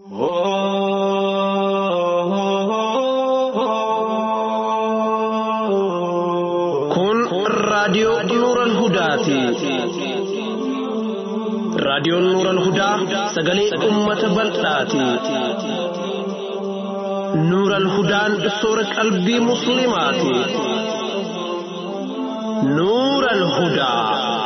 Kun raadiyoo Nuural Hudaati. Raadiyoon Nuural Hudaa sagalee uummata bal'aati. Nuural Hudaan soora qalbii Musliimaati. Nuural Hudaa.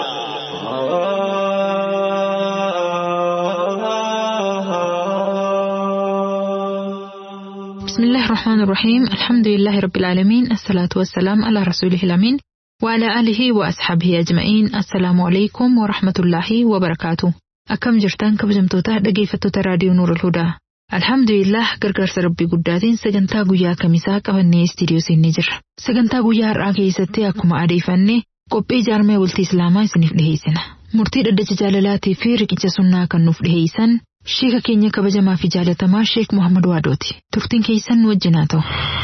بسم الله الرحمن الرحيم الحمد لله رب العالمين الصلاة والسلام على رسوله الأمين وعلى آله وأصحابه أجمعين السلام عليكم ورحمة الله وبركاته أكم جرتان كبجمتوتا dhaggeeffattoota raadiyoo Nuur al-Hudaa Alhamdulillah gargaarsa rabbii guddaatiin sagantaa guyyaa kamisaa qabannee istiidiyoo seennee jirra. Sagantaa guyyaa har'aa keessatti akkuma adeeffanne qophii jaarmee bultii Islaamaa isiniif dhiheessina. Murtii dhaddacha jaalalaatii fi riqicha sunnaa kan nuuf dhiheessan Sheeka keenya kabajamaa fi jaalatamaa Sheek Muhammad Waadooti. Turtiin keessan nu wajjin haa ta'u.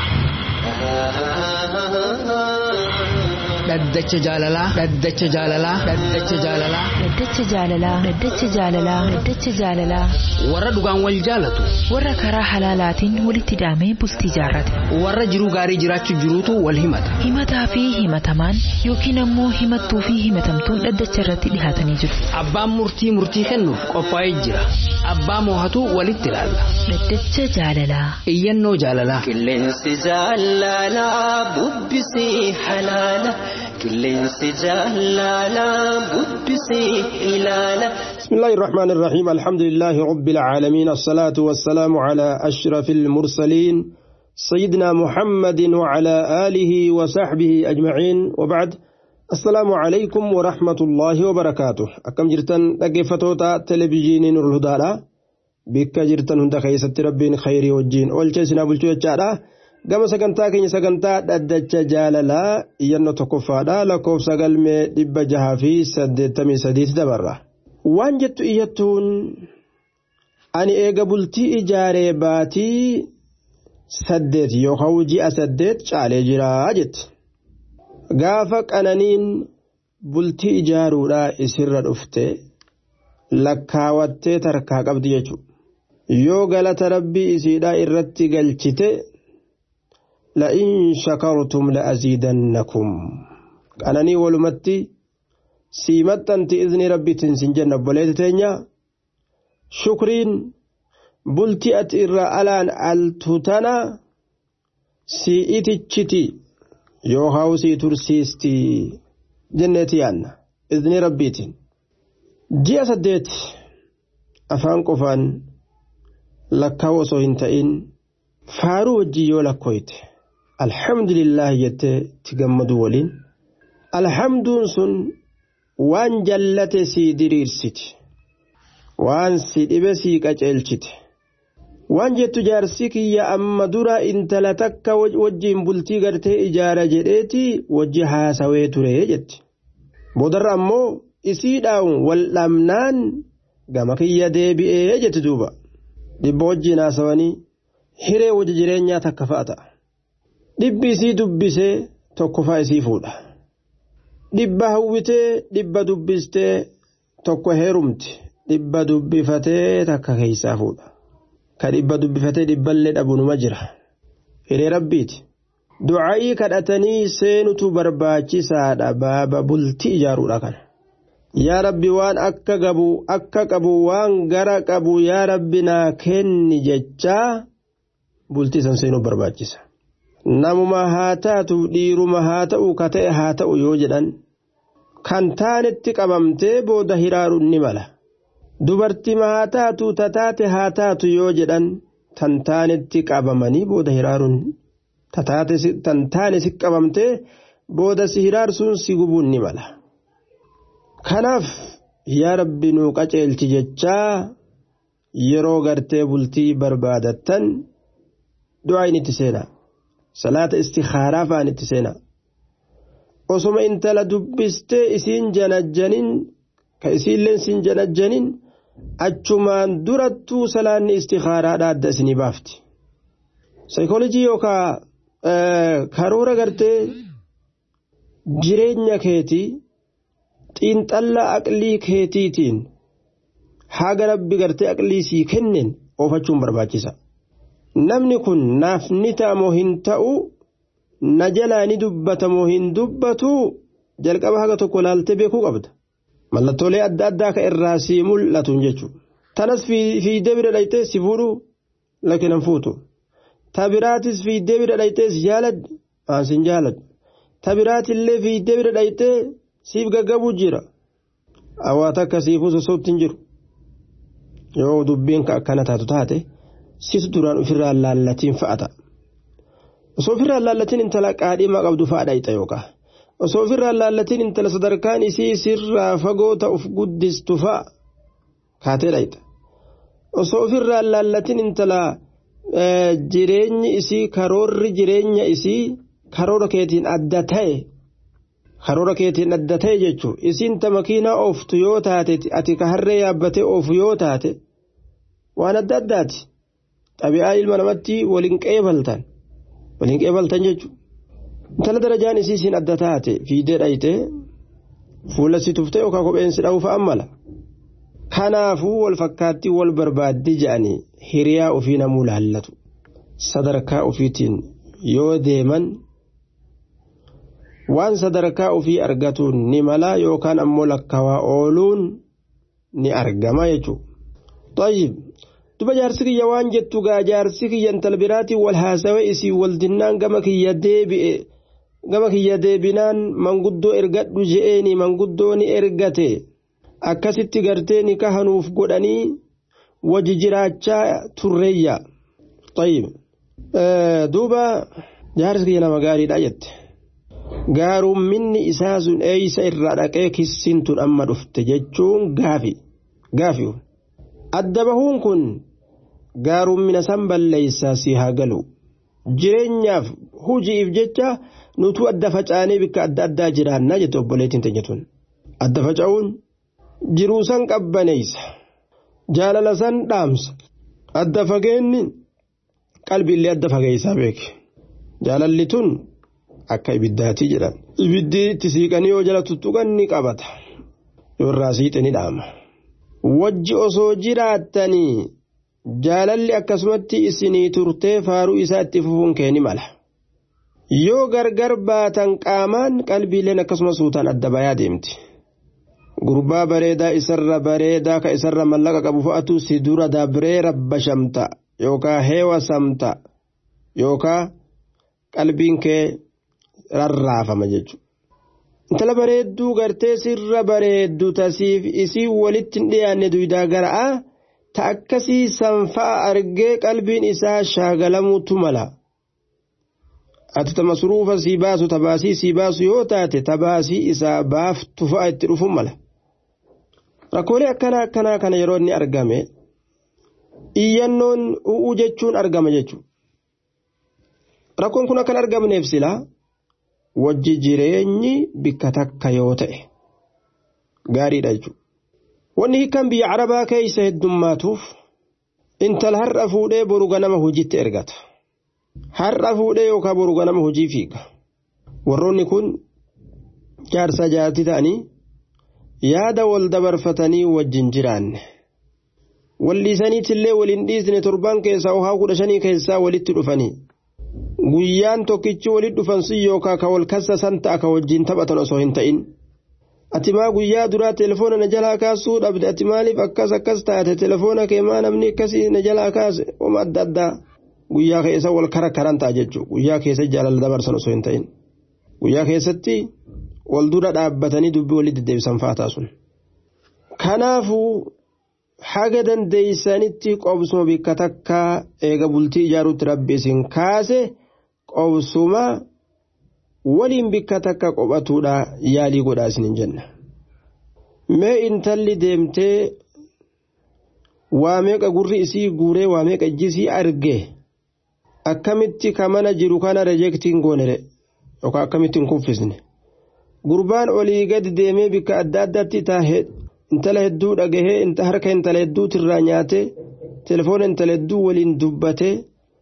Dhaddacha jaalalaa. Dhaddacha jaalalaa. Dhaddacha jaalalaa. Dhaddacha jaalalaa. Dhaddacha jaalalaa. Dhaddacha jaalalaa. Warra dhugaan wal jaalatu. Warra karaa halaalaatiin walitti hidhamee bultii jaarrate. Warra jiruu gaarii jiraachuu jiruutu wal himata. Himataa fi himatamaan yookiin ammoo himattuu fi himatamtuun dhaddacha irratti dhihaatanii jiru. Abbaan murtii murtii kennuuf qophaa'ee jira. Abbaa moohatu walitti ilaalla. Dhaddacha jaalalaa. Iyyannoo jaalalaa. Qilleensi jaalalaa bubbisii halaala. Qilleensi jaalalaa bubbisii ilaala. بسم الله الرحمن الرحيم الحمد لله رب العالمين الصلاة والسلام على أشرف المرسلين سيدنا محمد وعلى آله وصحبه أجمعين وبعد السلام عليكم ورحمة الله وبركاته أكم جرتن لقفتوتا تلفزيون نور الهدى بك جرتن هند خيست ربين خير وجين والجسنا بلتو يجعلا gama sagantaa keenya sagantaa dhaddacha jaalalaa iyyannoo tokkoffaadha lakkoofsa galmee dhibba jahaa fi saddeettamii sadiiti dabarra waan jettu iyyattuun ani eega bultii ijaaree baatii saddeet yookaan ji'a saddeet caalee jiraa jetti gaafa qananiin bultii ijaaruudhaa isirra dhufte lakkaawattee tarkaa qabdi jechuudha yoo galata rabbii isiidhaa irratti galchite la'in shakartum la'aziidannakum qananii walumatti sii maxxanti izni rabbiitiin sin jenna obboleeti teenya shukriin bultii ati irra alaan altu tana sii itichiti yookaan sii tursiisti jenneeti yaanna izni rabbiitiin ji'a saddeet afaan qofaan lakkaa'u osoo hin ta'in faaruu wajjii yoo lakkooyte alhamdulillah jettee itti gammadu waliin alhamduun sun waan jallate sii diriirsiti waan si dhibe sii qaceelchite waan jettu jaarsi kiyya amma dura intala takka wajjiin bultii gartee ijaara jedheeti wajji haasawee ture jetti boodarra ammoo isiidhaan wal dhabnaan gama kiyya deebi'ee jetti duuba dhibba wajjiin haasawanii hiree wajji jireenyaa takka fa'a ta'a dhibbi isii dubbisee tokko fa'a isii fuudha. dhibba hawwitee dhibba dubbistee tokko heerumti dhibba dubbifatee takka keeysaa fuudha ka dhibba dubbifatee dhibballee dhabunuma jira hiree rabbiiti du'aa'ii kadhatanii seenutu barbaachisaadha baaba bultii ijaaruudha kana yaa rabbi waan akka qabu akka qabu waan gara qabu yaa rabbi naa kenni jechaa bultii san seenuu barbaachisa. namuma haa taatu dhiiruma haa ta'u ka ta'e haa ta'u yoo jedhan kan taanetti qabamtee booda hiraaruun ni mala dubartima haa taatu tataate haa taatu yoo jedhan tan taanetti qabamanii booda hiraaruun tan taane si qabamtee booda si hiraarsuun si gubuun ni mala kanaaf yaa rabbi nuu qaceelchi jechaa yeroo gartee bultii barbaadattan du'aa inni itti seenaa. salaata istikhaaraa fa'aan itti seenaa osoma intala dubbistee isiin janajjanin ka isiillee isiin janajjanin achumaan durattuu salaanni istikhaaraadha adda isinii baafti saayikoolojii yookaa karoora gartee jireenya keetii xiinxallaa aqlii keetiitiin haga rabbi gartee aqlii sii kennen oofachuun barbaachisa. Namni kun naaf ni ta'a moo hin ta'u na jalaa ni dubbata moo hin dubbatu jalqaba haga tokko laaltee beekuu qabda. Mallattoolee adda addaa ka irraa sii mul'atuun jechuudha. Tanas fiidee bira dhayitee si fuudhu lakin hin fuutu. Ta biraatis fiidee bira dhayitee si jaaladhu aan sin jaaladhu. Ta biraatillee fiidee bira dhayitee siif gaggabuu jira. Hawaata akkasiifuu sosoobti hin jiru. Yoo dubbiin ka akkana taatu taate situ duraan ofirraa laallatiin fa'ata. Osoo ofirraa laallatiin intala qaadhimaa qabdu fa'aa dhayita yookaan. Osoo ofirraa laallatiin intala sadarkaan isii sirraa fagoo ta'uuf guddistu fa'a kaatee dhayita. Osoo ofirraa laallatiin intala jireenyi isii karoorri jireenya isii karoora keetiin adda ta'e karoora keetiin adda ta'e jechuun isiin ta makiinaa ooftu yoo taate ati ka harree yaabbatee oofu yoo taate waan adda addaati xabi'aa ilma namatti waliin qeebaltan waliin qeebaltan jechuudha. Intala darajaan isii siin adda taate fiidee dhayite fuula si tuftee yookaan kopheen si dha'uuf ammala. Kanaafuu wal fakkaattii wal barbaaddi jedhanii hiriyaa ofii namuu laallatu. Sadarkaa ofiitiin yoo deeman waan sadarkaa ofii argatuun ni mala yookaan ammoo lakkawaa ooluun ni argama jechuudha. Tayyib duba jaarsi kiyya waan jettu gaa jaarsi kiyya intala biraatiin wal haasawee isii wal dinnaan gama kiyya deebi'e gama kiyya deebinaan manguddoo ergadhu je'eeni manguddoo ni ergate akkasitti gartee ni kahanuuf godhanii waji jiraachaa turreeyya. Tayyib duuba jaarsi kiyya nama gaariidha jette. gaarumminni isaa sun eeysa irraa dhaqee kissiin tun amma dhufte jechuun gaafi gaafi adda bahuun kun gaarummina san balleessaa si haa galu jireenyaaf hujiif jecha nutu adda facaanee bikka adda addaa jiraannaa jette obboleettiin teenyatuun adda faca'uun jiruu san qabbaneeysa jaalala san dhaamsa adda fageenni qalbiillee adda fageeysaa beeke jaalalli tun akka ibiddaatii jedhan ibiddi itti siiqanii yoo jala tuttuqan ni qabata yoo irraa siixe ni dhaama wajji osoo jiraattanii jaalalli akkasumatti isinii turtee faaruu isaa itti fufuun kee ni mala yoo gargar baatan qaamaan qalbiileen akkasuma suutaan adda bayaa deemti gurbaa bareedaa isarra bareedaa ka isarra mallaqa qabu fa'atu si dura dabree rabbashamta yookaan heewasamta yookaan qalbiin kee rarraafama jechuudha. Intala bareedduu gartee sirra bareeddu tasiif isii walitti hin dhiyaanne duydaa gara'aa ta akkasii sanfa'a argee qalbiin isaa shaagalamuutu mala. Ati ta masruufa sii baasu tabaasii sii baasu yoo taate tabaasii isaa baaftu fa'a itti dhufu mala. Rakkoolee akkanaa akkanaa kana yeroo inni argame iyyannoon u'uu jechuun argama jechuudha. Rakkoon kun akkan argamneef silaa wajji jireenyi bikka takka yoo ta'e gaariidha jechuudha. Wanni hiikan biyya Arabaa keessa heddummaatuuf intala har'a fuudhee boru ganama hojiitti ergata. Har'a fuudhee yookaan boru ganama hojii fiiga. Warroonni kun jaarsa jaartii ta'anii yaada wal dabarfatanii wajjin jiraanne. Walliisaniitillee waliin dhiisne torban keessaa hohaa kudha shanii keessaa walitti dhufanii. guyyaan tokkichi walitti dhufan sun yookaan ka wal kassa san ta'a ka wajjin taphatan osoo hin ta'in. Ati maa guyyaa duraa telefoona na jalaa kaasuu dhabde ati maaliif akkas akkas taate telefoona kee maa namni akkasii na jalaa kaase oma adda addaa guyyaa keessa wal kara karan ta'a jechuudha guyyaa keessa jaalala dabarsan osoo hin ta'in. Guyyaa keessatti wal dura dhaabbatanii dubbii walitti deddeebisan fa'aa sun. Kanaafuu haga dandeeysanitti qobsuma bikka takka eega bultii ijaaruutti rabbi isin kaase qobsuma waliin bikka takka qophatuudha yaalii godhaa isin jenna. Mee intalli deemtee waa meeqa gurri isii guuree waa meeqa ijji isii arge akkamitti ka mana jiru kana rejeektiin goonere yookaan akkamitti hin kuffisne. Gurbaan olii gadi deemee bikka adda addaatti taa'ee intala hedduu dhagahee harka intala hedduutirraa nyaatee telefoona intala hedduu waliin dubbatee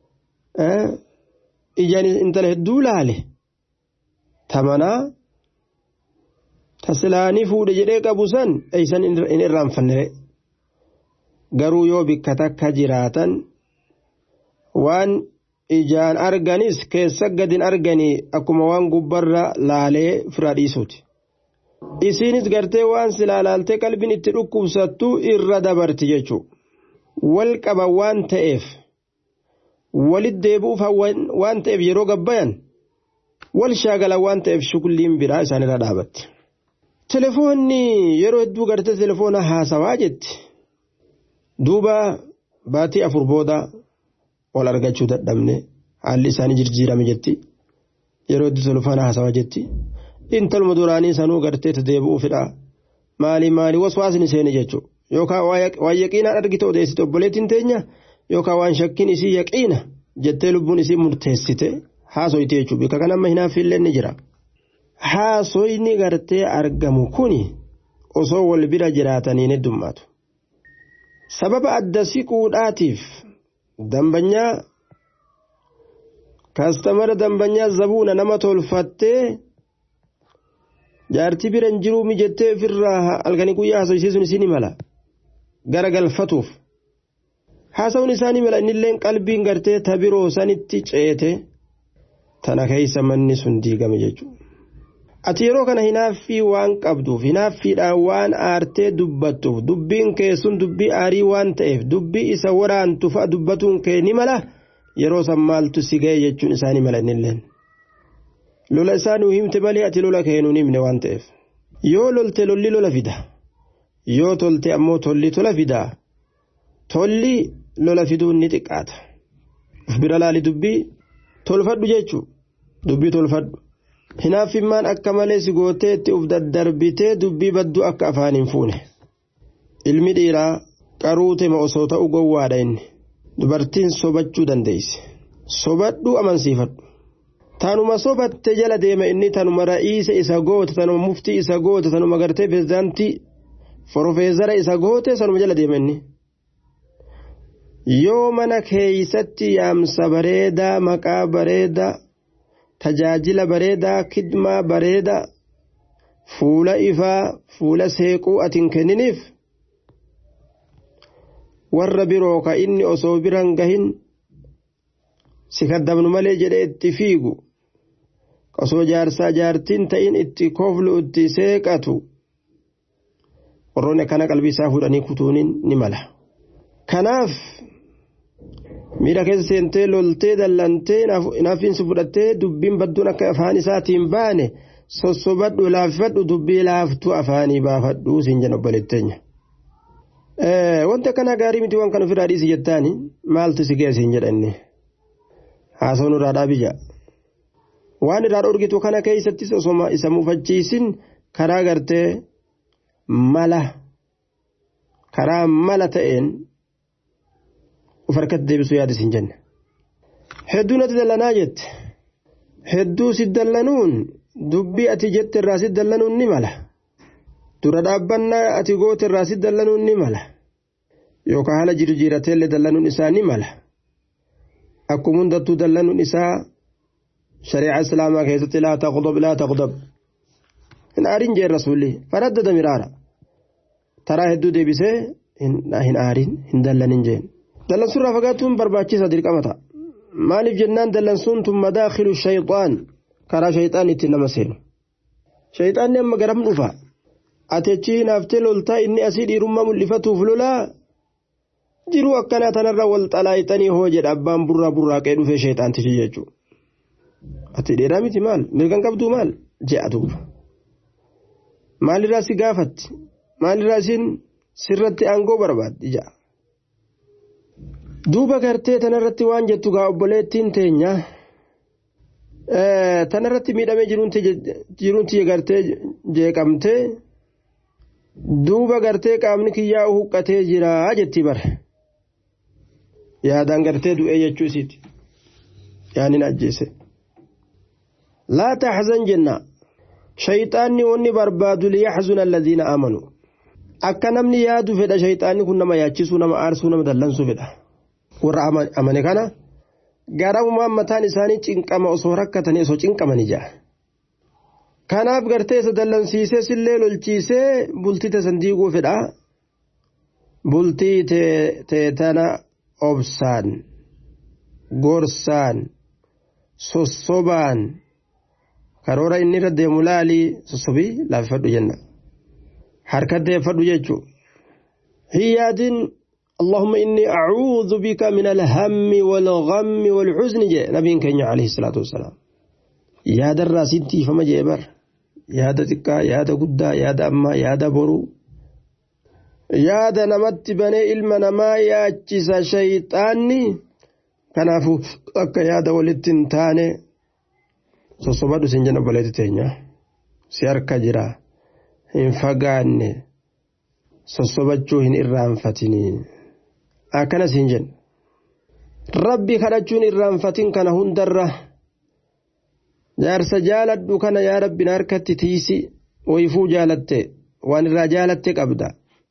ijaan intala hedduu laale tamanaa tasilaanii fuudhe jedhee qabu san eeysan hin irraanfanne garuu yoo bikka takka jiraatan waan ijaan arganis keessa gadin arganii akkuma waan gubbarra laalee fira dhiisuuti. isiinis gartee waan silaa laaltee qalbiin itti dhukkubsattu irra dabarti jechuudha. wal qaba waan ta'eef walit deebi'uuf waan ta'eef yeroo gabbayan wal shaagala waan ta'eef shukulliin biraa isaanirra dhaabatti. Telefoonni yeroo hedduu gartee telefoona haasawaa jetti. Duuba baatii afur booda wal argachuu dadhabne haalli isaanii jijjiirame jetti. Yeroo hedduu telefoona haasawaa jetti. Intaluma duraanii sanuu gartee deebi'uufidha. Maali maali waswaasni seeni jechuudha. Yookaan waan yaqiinaan argite odeessite obboleettiin teenya yookaan waan shakkiin isii yaqiina jettee lubbuun isii murteessite haasoyti jechuudha. Bikka kan amma hinaafillee ni jira. haasoyni gartee argamu kuni osoo wal bira jiraatanii heddummaatu. Sababa adda siquudhaatiif dambanyaa kaastamara dambanyaa zabuuna nama tolfattee jaartii bira hin jiruu mijettee ofirraa halkanii guyyaa haasoysiisuun isii ni mala gara galfatuuf. Haasawuun isaanii mala innillee qalbiin gartee tabiroo sanitti ceete tana keessa manni sun diigame jechuudha. ati yeroo kana hinaaffii waan qabduuf hinaaffiidhaan waan aartee dubbattuuf dubbiin kee sun dubbii aarii waan ta'eef dubbii isa waraantu fa'a dubbatuun kee ni mala yeroo san maaltu si ga'e jechuun isaanii mala innilleen. lola isaa nuu himte malee ati lola kee nuun himne waan ta'eef yoo lolte lolli lola fida yoo tolte ammoo tolli tola fida tolli lola fiduun ni xiqqaata uf bira laali dubbii tolfadhu jechuu dubbii tolfadhu. hinaaffimmaan akka malee si gootee itti uf daddarbitee dubbii badduu akka afaan hin fuune ilmi dhiiraa qaruutema osoo ta'u gowwaadha inni dubartiin sobachuu dandeeyse sobadhuu amansiifadhu tanuma sobatte jala deema inni tanuma ra'iisa isa goote tanuma muftii isa goote tanuma gartee pirezidaantii forofeezara isa goote sanuma jala deema inni yoo mana keeysatti yaamsa bareedaa maqaa bareedaa tajaajila bareedaa kidmaa bareedaa fuula ifaa fuula seequu atin kenniniif warra biroo ka inni osoo biran gahin si kaddabnu malee jedhe itti fiigu osoo jaarsaa jaartiin ta'in itti koflu itti seeqatu warroonni akkana qalbii isaa fuudhanii kutuuniin ni mala kanaaf miidha keessa seentee loltee dallantee naaffiinsi fudhattee dubbiin badduun akka afaan isaatiin baane sossobadhu laaffadhu dubbii laaftuu afaanii baafadhu siin jedhan obboleetteenya. Wanti akkana gaarii miti waan kan ofirraa dhiisi jettaani maaltu si ga'e siin jedhanne haasawun irraa dhaabija. Waan irraa dhorgitu kana keessattis osoma isa mufachiisin karaa gartee mala karaa mala ta'een uf harkatti deebisuu yaada isin jenne. Hedduu natti dallanaa jette. Hedduu si dallanuun dubbii ati jette irraa si dallanuun ni mala. Dura dhaabbannaa ati goote irraa si dallanuun ni mala. Yookaan haala jiru jiirateellee dallanuun isaa ni mala. Akkuma hundattuu dallanuun isaa shari'aa islaamaa keessatti laa taqdob laa taqdob. Hin aarin jeen rasuulli faraddada miraara. Taraa hedduu deebisee hin aarin hin dallanin jeen. dallansuurraa fagaatuun barbaachisa dirqama ta'a maaliif jennaan dallansuun tun madaakilu shayxaan karaa shayxaan itti nama seenu shayxaanni amma garam dhufa ati achi hinaaftee loltaa inni asii dhiirummaa mul'ifatuuf lolaa jiruu akkanaa tanarra wal xalaayixanii hoo jedha abbaan burraa burraaqee dhufee shayxaantichi jechuudha ati dheeraa miti maal mirgan qabduu maal je'a duuba maalirraa si gaafatti maalirraa isin sirratti aangoo barbaaddi ja'a. duuba gartee tanarratti waan jettu gaa obboleettiin teenya tanarratti miidhamee jiruunti gartee jeeqamtee duuba gartee qaamni kiyyaa huqqatee jira jetti bara yaadaan gartee du'ee jechuu isiiti yaanin ajjeese laa taxzan jenna shayxaanni wanni barbaadu liyaxzuna alladhiina aamanuu akka namni yaadu fedha shayxaanni kun nama yaachisuu nama aarsuu nama dallansuu fedha warra amane kana garamumaan mataan isaanii cinqama osoo rakkatanii osoo cinqamanii jira. Kanaaf gartee isa dallansiisee sillee lolchiisee bultite san diiguu fedha. bultii teetana obsaan gorsaan sossobaan karoora inni irra deemu laalii sossobii laaffadhu jenna harka deeffadhu jechuu hiyyaatiin اللهم إني أعوذ بك من الهم والغم والحزن جاء نبي كenya عليه الصلاة والسلام يا در سنتي فما جبر يا تكا يا قدا يا أما يا برو يا نمت بني علم نما يا جس شيطاني كنافو أكا يا ولتن تاني sossobadhu sin jenna obboleetti teenya si harka jira hin fagaanne sossobachuu hin irraanfatinii akkana siin jenna rabbi kadhachuun irraanfatin kana hundarra jaarsa jaaladhu kana yaa rabbin harkatti tiisi wayifuu jaalatte waan irraa jaalatte qabda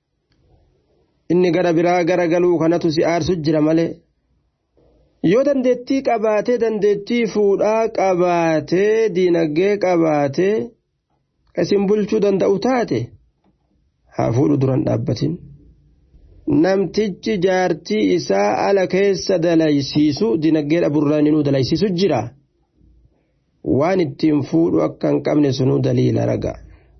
inni gara biraa gara galuu kanatu si aarsu jira malee yoo dandeettii qabaatee dandeettii fuudhaa qabaatee diinagdee qabaatee isin bulchuu danda'u taate haa fuudhu duran dhaabbatin namtichi jaartii isaa ala keessa dalaysiisu diinagdee dhaburraan inuu dalaysiisu jira waan ittiin fuudhu akka hin qabne sunuu daliila raga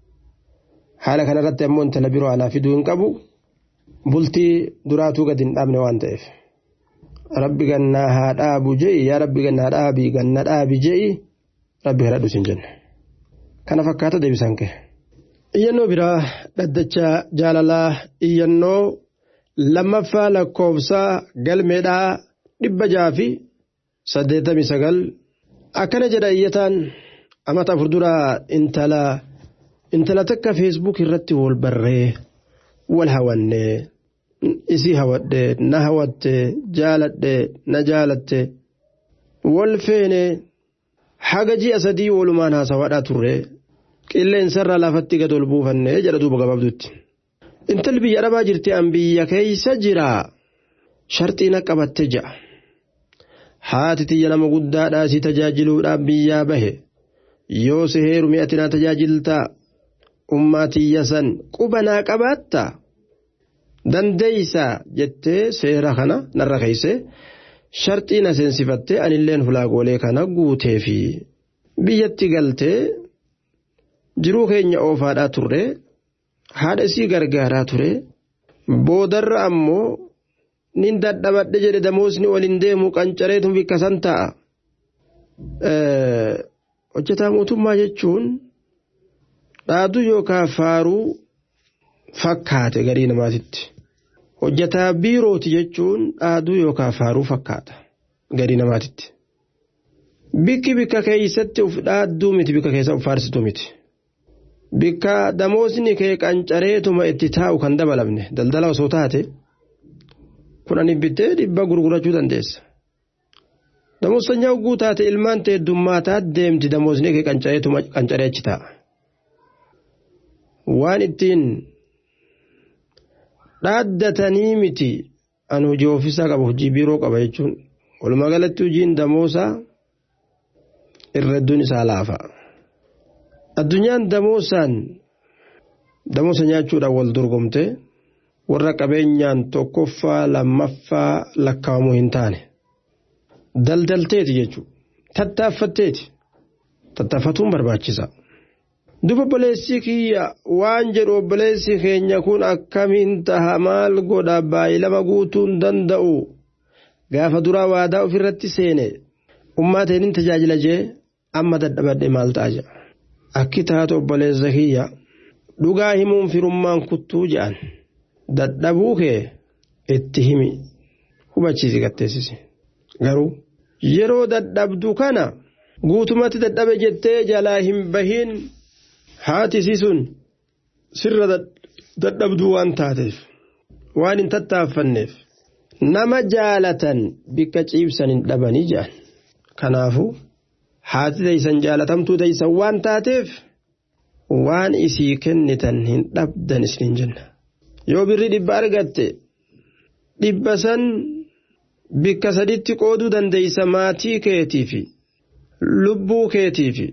haala kanarratti ammoo intala biroo alaa fiduu hin qabu bultii duraatuu gadi hin dhaabne waan ta'eef. rabbi gannaa haa dhaabu je'i yaa rabbi gannaa dhaabii ganna dhaabi je'i rabbi kadhadhu sin jenna kana fakkaata deebisan kee iyyannoo biraa dhaddacha jaalalaa iyyannoo lammaffaa lakkoofsaa galmeedhaa dhibba jaha fi saddeettamii sagal akkana jedha iyyataan amata afur duraa intala intala takka feesbuuk irratti wal barree wal hawannee isii hawadhe na hawatte jaaladhe na jaalatte wal feene haga ji'a sadii walumaan haasawaadhaa turre qilleensarraa lafatti gad ol buufanne jedha duuba gabaabdutti intalli biyya dhabaa jirti an biyya keeysa jira sharxiina qabatte ja'a haati tiyya nama guddaadhaa si tajaajiluudhaaf biyyaa bahe yoo si heeru mi'atinaa tajaajiltaa ummaa tiyya san qubanaa qabaatta dandeeysa jettee seera kana narra keeyse sharxii na seensifattee anilleen fulaagoolee kana guutee fi biyyatti galtee jiruu keenya oofaadhaa turre haadha isii gargaaraa ture boodarra ammoo nin dadhabadhe jedhe damoosni waliin deemu qancareetu bikka san ta'a. hojjetaa mootummaa jechuun dhaaduu yookaan faaruu fakkaate garii namaatitti. hojjetaa biirooti jechuun dhaaduu yookaan faaruu fakkaata garii namaatitti. Bikki bikka keessatti uf dhaadduu miti bikka keessa uf faarsitu miti. Bikka damoosni kee qancareetuma itti taa'u kan dabalamne daldala osoo taate kudhan bittee dhibba gurgurachuu dandeessa. Damoosanya hogguu taate ilmaan ta'e heddummataa deemti damoosni kee qancareetuma qancaree achi taa'a. Waan ittiin dhaaddatanii miti an hojii ofiisaa qaba hojii biiroo qaba jechuun walumaa galatti hojiin damoosaa irra hedduun isaa laafa. Addunyaan damoosaan damoosa nyaachuudhaan wal dorgomte warra qabeenyaan tokkoffaa lammaffaa lakkaa'amuu hin taane daldalteeti jechuudha tattaaffatteeti tattaaffatuun barbaachisa. Duba obboleessi kiyya waan jedhu obboleessi keenya kun akkamiin taha maal godha baay'ilama guutuun danda'u gaafa duraa waadaa ofirratti seene ummaateen tajaajila jee amma dadhabadhe maal ta'a jedha. Akki taatu obboleessa kiyya dhugaa himuun firummaan kuttuu jedhan dadhabuu kee itti himi hubachiisi gatteessisi garuu yeroo dadhabdu kana guutumatti dadhabe jettee jalaa hin bahin. haati isii sun sirra dadhabduu waan taateef waan hin tattaaffanneef nama jaalatan bikka ciibsan hin dhabanii jedhan kanaafu haati teeysan jaalatamtuu teeysan waan taateef waan isii kennitan hin dhabdan isin jenna yoo birri dhibba argatte dhibba san bikka saditti qooduu dandeeysa maatii keetii fi lubbuu keetii fi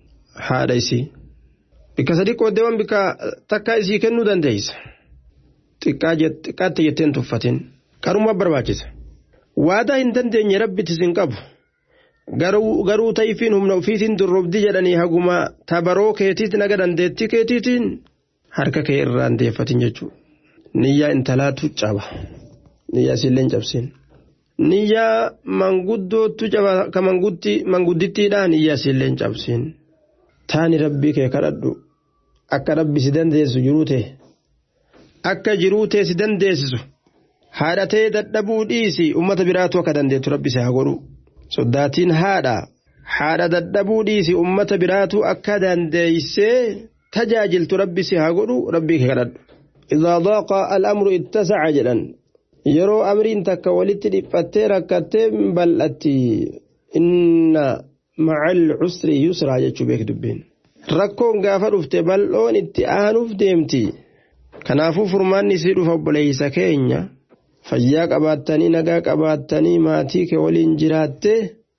haadha isii. bikka sadii qooddeewwan bikka takka isii kennuu dandeeysa xiqqaatti jetteen tuffatin qaruma barbaachisa waadaa hin dandeenye rabbitti sin qabu garuu tayfiin humna ofiitiin durrobdi jedhanii haguma tabaroo keetiit naga dandeettii keetiitiin harka kee irraan deeffatin jechuudha niyyaa intalaatu caba niyyaa isillee hin cabsin niyyaa manguddootu caba ka manguddittiidhaa niyyaa isillee hin cabsin taani rabbii kee kadhadhu akka rabbi si dandeessu jiruu ta'e akka jiruu ta'e si dandeessisu haadhatee dadhabuu dhiisi ummata biraatu akka dandeettu rabbi si haa godhu soddaatiin haadha haadha dadhabuu dhiisi ummata biraatu akka dandeeysee tajaajiltu rabbi si haa godhu rabbii kee kadhadhu idaa daaqa al'amru ittasaca jedhan yeroo amriin takka walitti dhiphattee rakkattee bal'atti inna macal cusri yusraa jechuu beek dubbiin rakkoon gaafa dhufte bal'oon itti aanuuf deemti kanaafuu furmaanni isii dhufa obboleeysa keenya fayyaa qabaattanii nagaa qabaattanii maatii kee waliin jiraatte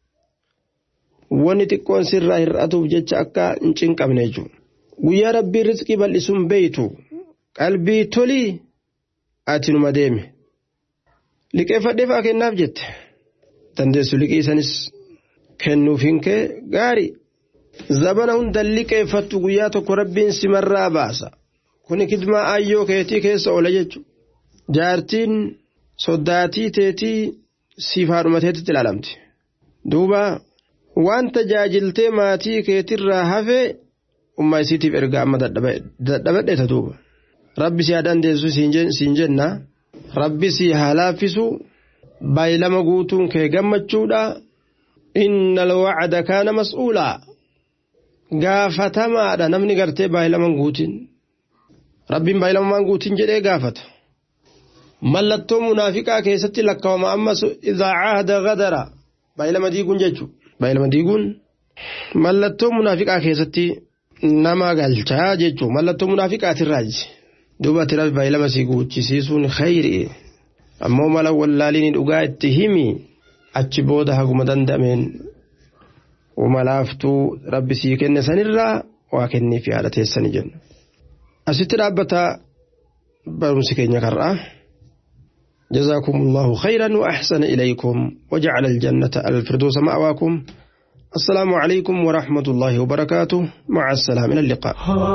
wanni xiqqoon sirraa hir'atuuf jecha akka hin cinqabne jechuudha. Guyyaa rabbii rizqii bal'isuun beeytu qalbii tolii ati numa deeme. Liqeeffadhee fa'aa kennaaf jette. Dandeessu liqii sanis kennuuf hin kee gaarii. Zabana hunda liqeeffattu guyyaa tokko rabbiin simarraa baasa. Kuni kidmaa ayyoo keetii keessa oola jechuudha. Jaartiin soddaatii teetii siif haadhumateetitti ilaalamti. Duuba waan tajaajiltee maatii keetirraa hafee ummaa isiitiif ergaa amma dadhabadheeta duuba. Rabbi si haa dandeessu siin jenna. Rabbi si haa laaffisu. Baay'ilama guutuun kee gammachuudha. Inna alwacda kaana mas'uulaa. Gaafatamaadha namni gartee baay'ilaman guutiin. Rabbiin baay'ilamaan guutiin jedhee gaafata. mallattoo munaafiqaa keessatti lakkaawama ammas idaa caahada gadara baay'ilama diiguun jechuudha. Baay'ilama diiguun mallattoo munaafiqaa keessatti nama galchaa jechuudha. Mallattoo munaafiqaatirraaji. Duuba ati rabbi baay'ilama si guuchisiisuun khayri. Ammoo mala wallaaliin dhugaa itti himi achi booda haguma danda'ameen umalaaftuu rabbi sii kenne sanirraa waa kenniif yaada teessanii jenna. Asitti dhaabbata barumsi keenya karraa. جزاكم الله خيرا وأحسن إليكم وجعل الجنة الفردوس مأواكم السلام عليكم ورحمة الله وبركاته مع السلامة إلى اللقاء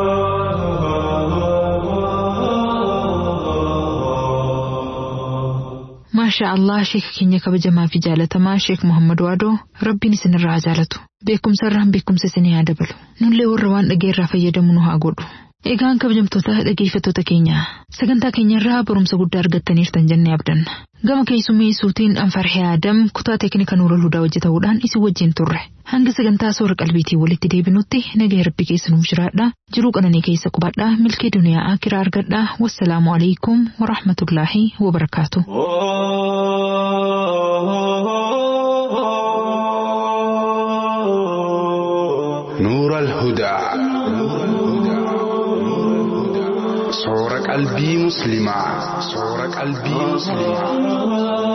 ما شاء الله شيخ كينيا كبجما في جالتما شيخ محمد وادو ربي سن الرا جالتو بكم سرهم بكم سسني هادبلو نولي ورّوان أجير فيدمنو هاقودو Egaan kabajamtoota dhaggeeffattoota keenya sagantaa keenyarraa barumsa guddaa argattaniirtan jennee abdanna gama keessummeessuutiin anfarhee aadam kutaa teeknika nuura hudaa hojjetamuudhaan isin wajjin turre hanga sagantaa soora qalbiitii walitti deebinutti nagaa rabbi keessa nuuf jiraadha jiruu qananii keessa qubadhaa milkee duniyaa akiraa argadhaa wassalaamu alaikum warahmatullaahi wabarakaatu. نور الهدى صور قلبي مسلما صور قلبي مسلما